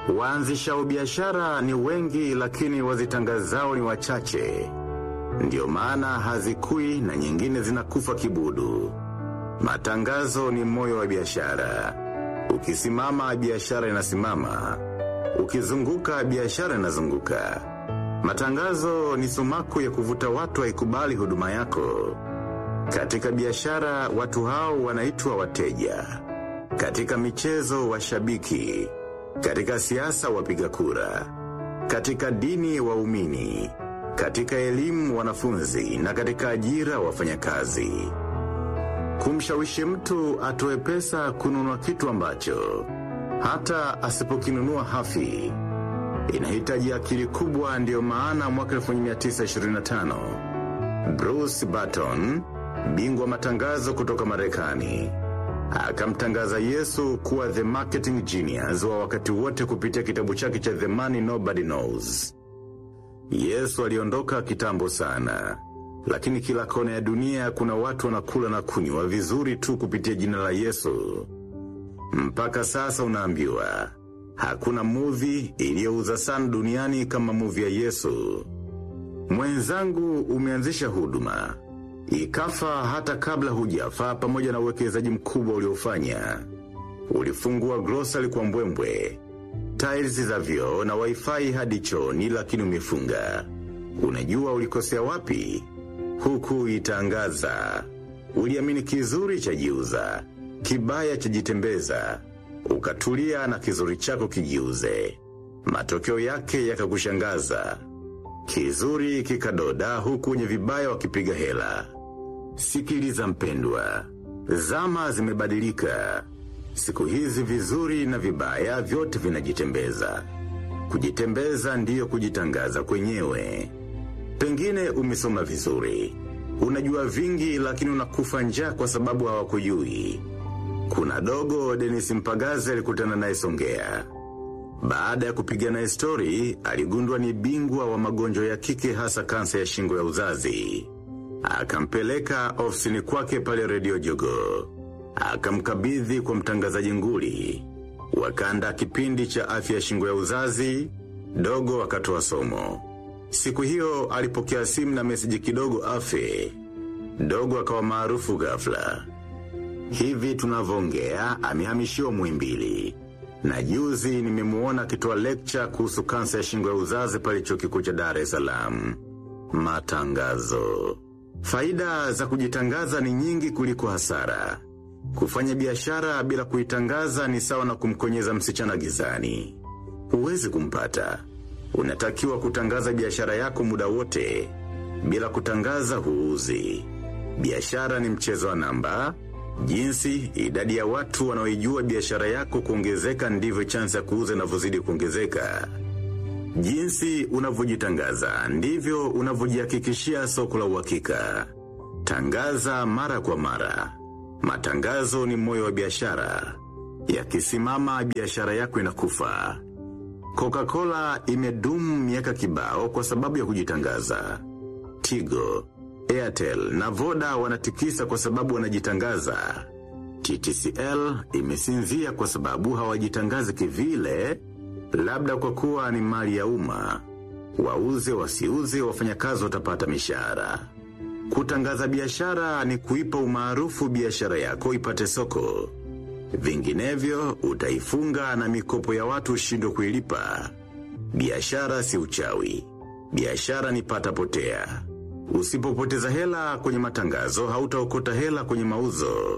Waanzishao biashara ni wengi lakini wazitangazao ni wachache. Ndiyo maana hazikui na nyingine zinakufa kibudu. Matangazo ni moyo wa biashara. Ukisimama biashara inasimama. Ukizunguka biashara inazunguka. Matangazo ni sumaku ya kuvuta watu waikubali huduma yako. Katika biashara watu hao wanaitwa wateja. Katika michezo washabiki. Katika siasa wapiga kura. Katika dini waumini. Katika elimu wanafunzi na katika ajira wafanyakazi. Kumshawishi mtu atoe pesa kununua kitu ambacho hata asipokinunua hafi. Inahitaji akili kubwa ndiyo maana mwaka 1925 Bruce Barton, bingwa matangazo kutoka Marekani, akamtangaza Yesu kuwa the marketing genius wa wakati wote kupitia kitabu chake cha The Money Nobody Knows. Yesu aliondoka kitambo sana. Lakini kila kona ya dunia kuna watu wanakula na kunywa vizuri tu kupitia jina la Yesu. Mpaka sasa unaambiwa, hakuna movie iliyouza sana duniani kama movie ya Yesu. Mwenzangu umeanzisha huduma. Ikafa hata kabla hujafa pamoja na uwekezaji mkubwa uliofanya. Ulifungua grocery kwa mbwembwe. Tiles za vyoo na wifi hadi chooni lakini umefunga. Unajua ulikosea wapi? Huku itangaza. Uliamini kizuri cha jiuza. Kibaya cha jitembeza. Ukatulia na kizuri chako kijiuze. Matokeo yake yakakushangaza. Kizuri kikadoda huku wenye vibaya wakipiga hela. Sikiliza mpendwa. Zama zimebadilika. Siku hizi vizuri na vibaya vyote vinajitembeza. Kujitembeza ndiyo kujitangaza kwenyewe. Pengine umesoma vizuri. Unajua vingi lakini unakufa njaa kwa sababu hawakujui. Kuna dogo Dennis Mpagaze alikutana naye Songea. Baada ya kupiga naye story, aligundua ni bingwa wa magonjwa ya kike hasa kansa ya shingo ya uzazi. Akampeleka ofisini kwake pale redio jogo. Akamkabidhi kwa mtangazaji nguli. Wakanda kipindi cha afya ya shingo ya uzazi, dogo akatoa somo. Siku hiyo alipokea simu na meseji kidogo afe. Dogo akawa maarufu ghafla. Hivi tunavyoongea amehamishiwa Muhimbili. Na juzi nimemuona akitoa lecture kuhusu kansa ya shingo ya uzazi pale chuo kikuu cha Dar es Salaam. Matangazo. Faida za kujitangaza ni nyingi kuliko hasara. Kufanya biashara bila kuitangaza ni sawa na kumkonyeza msichana gizani. Huwezi kumpata. Unatakiwa kutangaza biashara yako muda wote. Bila kutangaza huuzi. Biashara ni mchezo wa namba. Jinsi idadi ya watu wanaoijua biashara yako kuongezeka ndivyo chance ya kuuza inavyozidi kuongezeka. Jinsi unavyojitangaza ndivyo unavyojihakikishia soko la uhakika. Tangaza mara kwa mara. Matangazo ni moyo wa biashara. Yakisimama biashara yako inakufa. Coca-Cola imedumu miaka kibao kwa sababu ya kujitangaza. Tigo, Airtel na Voda wanatikisa kwa sababu wanajitangaza. TTCL imesinzia kwa sababu hawajitangazi kivile, labda kwa kuwa ni mali ya umma. Wauze wasiuze wafanyakazi watapata mishahara. Kutangaza biashara ni kuipa umaarufu biashara yako ipate soko. Vinginevyo utaifunga na mikopo ya watu ushindwe kuilipa. Biashara si uchawi. Biashara ni pata potea. Usipopoteza hela kwenye matangazo hautaokota hela kwenye mauzo.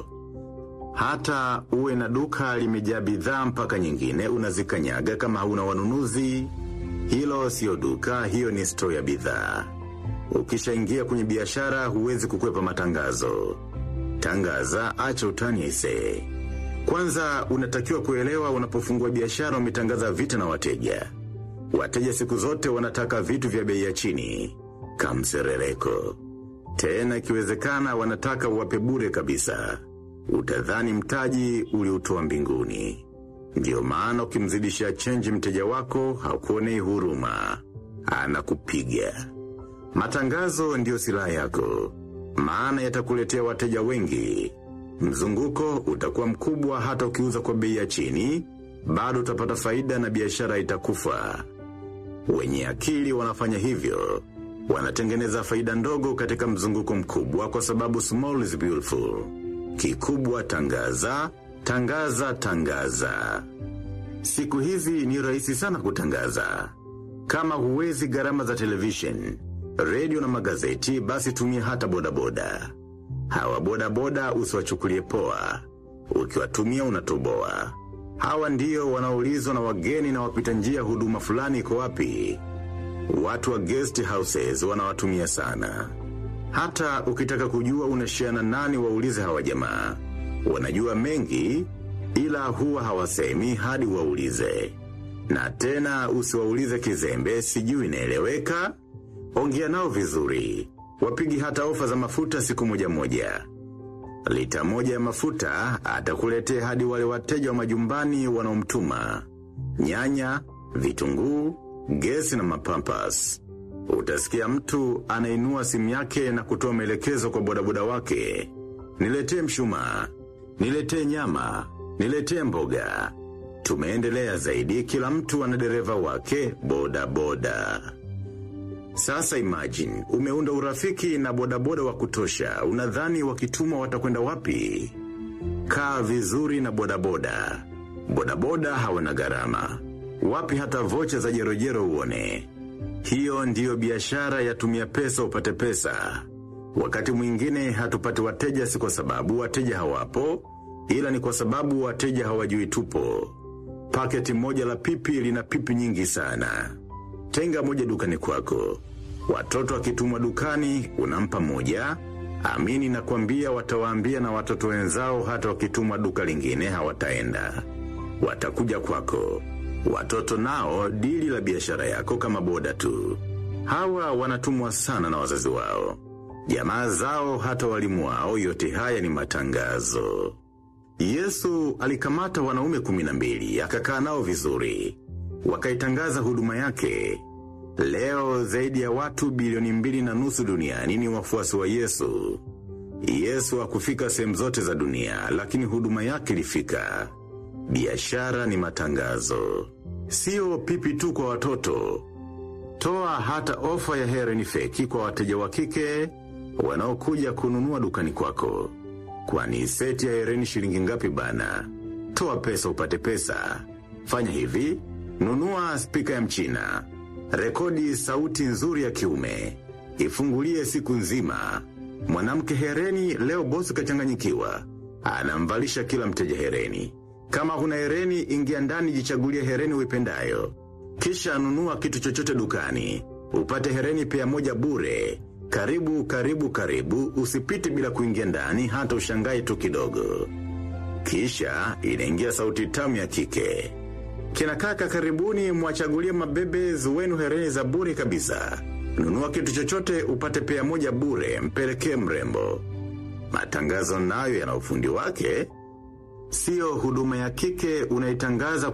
Hata uwe na duka limejaa bidhaa mpaka nyingine unazikanyaga kama hauna wanunuzi. Hilo sio duka, hiyo ni store ya bidhaa. Ukishaingia kwenye biashara huwezi kukwepa matangazo. Tangaza, acha utani aisee. Kwanza unatakiwa kuelewa unapofungua biashara umetangaza vita na wateja. Wateja siku zote wanataka vitu vya bei ya chini. Kamserereko. Tena ikiwezekana wanataka uwape bure kabisa. Utadhani mtaji uliotoa mbinguni. Ndiyo maana ukimzidisha chenji mteja wako hakuonei huruma. Anakupiga. Matangazo ndiyo silaha yako. Maana yatakuletea wateja wengi. Mzunguko utakuwa mkubwa hata ukiuza kwa bei ya chini. bado utapata faida na biashara itakufa. Wenye akili wanafanya hivyo. Wanatengeneza faida ndogo katika mzunguko mkubwa kwa sababu small is beautiful. Kikubwa tangaza, tangaza, tangaza. Siku hizi ni rahisi sana kutangaza. Kama huwezi gharama za television, radio na magazeti basi tumia hata bodaboda. Hawa bodaboda usiwachukulie poa. Ukiwatumia unatoboa. Hawa ndio wanaulizwa na wageni na wapita njia huduma fulani iko wapi. Watu wa guest houses wanawatumia sana. Hata ukitaka kujua unashiana nani waulize hawa jamaa. Wanajua mengi ila huwa hawasemi hadi waulize. Na tena usiwaulize kizembe sijui inaeleweka. Ongea nao vizuri. Wapigi hata ofa za mafuta siku moja moja. Lita moja ya mafuta atakuletea hadi wale wateja wa majumbani wanaomtuma. Nyanya, vitunguu, gesi na mapampas. Utasikia mtu anainua simu yake na kutoa maelekezo kwa bodaboda wake. Niletee mshumaa, niletee nyama, niletee mboga. Tumeendelea zaidi kila mtu ana dereva wake boda boda. Sasa imagine, umeunda urafiki na bodaboda wa kutosha, unadhani wakitumwa watakwenda wapi? Kaa vizuri na bodaboda. Bodaboda hawana gharama. Wapi hata vocha za jerojero uone. Hiyo ndiyo biashara ya tumia pesa upate pesa. Wakati mwingine hatupati wateja si kwa sababu wateja hawapo, ila ni kwa sababu wateja hawajui tupo. Paketi moja la pipi lina pipi nyingi sana. Tenga moja dukani kwako. Watoto wakitumwa dukani, unampa moja. Amini na kuambia watawaambia na watoto wenzao hata wakitumwa duka lingine hawataenda. Watakuja kwako. Watoto nao dili la biashara yako kama boda tu. Hawa wanatumwa sana na wazazi wao. Jamaa zao hata walimu wao yote haya ni matangazo. Yesu alikamata wanaume kuminambili, akakaa nao vizuri. Wakaitangaza huduma yake. Leo zaidi ya watu bilioni mbili na nusu duniani ni wafuasi wa Yesu. Yesu hakufika sehemu zote za dunia, lakini huduma yake ilifika. Biashara ni matangazo. Sio pipi tu kwa watoto. Toa hata ofa ya hereni feki kwa wateja wa kike wanaokuja kununua dukani kwako. Kwani seti ya hereni shilingi ngapi bana? Toa pesa upate pesa. Fanya hivi, nunua spika ya mchina. Rekodi sauti nzuri ya kiume. Ifungulie siku nzima. Mwanamke hereni leo bosi kachanganyikiwa. Anamvalisha kila mteja hereni. Kama huna hereni ingia ndani jichagulie hereni uipendayo. Kisha nunua kitu chochote dukani. Upate hereni pea moja bure. Karibu, karibu, karibu, usipite bila kuingia ndani hata ushangai tu kidogo. Kisha inaingia sauti tamu ya kike. Kina kaka karibuni mwachagulie mabebe wenu hereni za bure kabisa. Nunua kitu chochote upate pea moja bure mpelekee mrembo. Matangazo nayo yana ufundi wake. Sio huduma ya kike unaitangaza